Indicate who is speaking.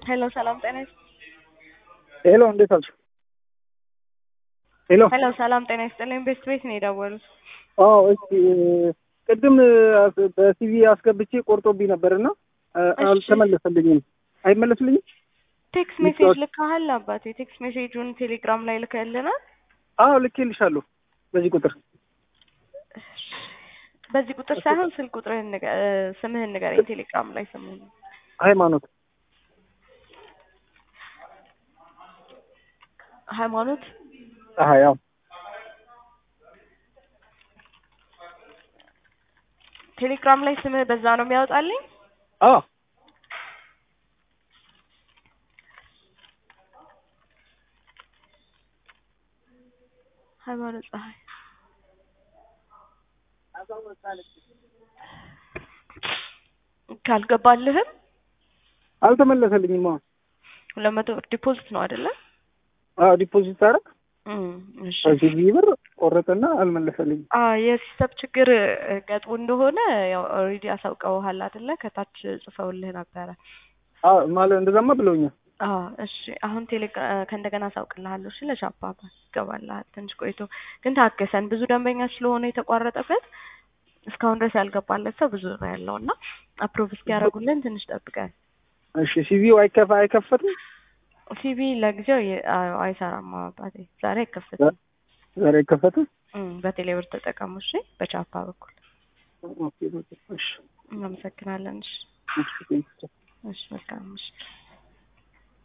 Speaker 1: ሄሎ ሰላም ጤና ይስጥ
Speaker 2: ሄሎ እንዴት አልሽ? ሄሎ
Speaker 1: ሄሎ ሰላም ጤና ይስጥልኝ። ቤስት ቤት ነው የደወሉት።
Speaker 2: አዎ እሺ ቅድም በሲቪ አስገብቼ ቆርጦብኝ ነበርና
Speaker 1: እሺ።
Speaker 2: አልተመለሰልኝም። አይመለስልኝም?
Speaker 1: ቴክስት ሜሴጅ ልካሃል አባቴ? ቴክስት ሜሴጁን ቴሌግራም ላይ ልከልናል።
Speaker 2: አዎ ልኬልሻለሁ በዚህ ቁጥር
Speaker 1: በዚህ ቁጥር ሳይሆን ስልክ ቁጥርህን ንገ- እ፣ ስምህን ንገረኝ። ቴሌግራም ላይ ስምህን
Speaker 2: ሃይማኖት
Speaker 1: ሃይማኖት
Speaker 2: አሀ ያው
Speaker 1: ቴሌግራም ላይ ስምህ በዛ ነው የሚያወጣልኝ።
Speaker 2: አዎ
Speaker 1: ሃይማኖት ፀሐይ ካልገባልህም
Speaker 2: አልተመለሰልኝም። አዎ
Speaker 1: ሁለት መቶ ብር ዲፖዚት ነው አይደለ?
Speaker 2: አዎ ዲፖዚት አደረግ
Speaker 1: እም፣ እሺ
Speaker 2: በሲቪ ብር ቆረጠና አልመለሰልኝም።
Speaker 1: አ የሲስተም ችግር እ፣ ገጥሞ እንደሆነ ያው ኦልሬዲ አሳውቀውሃል አይደለ? ከታች ጽፈውልህ ነበረ።
Speaker 2: አዎ ማለት እንደዛማ ብለውኛል።
Speaker 1: አዎ እሺ። አሁን ቴሌጋ ከእንደገና አሳውቅልሃለሁ። እሺ ለሻፓ ይገባልሃል። ትንሽ ቆይቶ ግን ታገሰን። ብዙ ደንበኛ ስለሆነ የተቋረጠበት እስካሁን ድረስ ያልገባለት ሰው ብዙ ነው ያለው እና አፕሮቭ እስኪያደርጉልን ትንሽ ጠብቀን።
Speaker 2: እሺ ሲቪው አይከፋ አይከፈትም
Speaker 1: ሲቪ ለጊዜው የ- አዎ፣ አይሰራም አባቴ። ዛሬ አይከፈትም።
Speaker 2: ዛሬ አይከፈትም።
Speaker 1: እም፣ በቴሌብር ተጠቀሙ። እሺ በቻፓ በኩል
Speaker 2: ኦኬ ኦኬ እሺ
Speaker 1: እናመሰግናለን። እሺ
Speaker 2: እሺ
Speaker 1: እሺ መልካም እሺ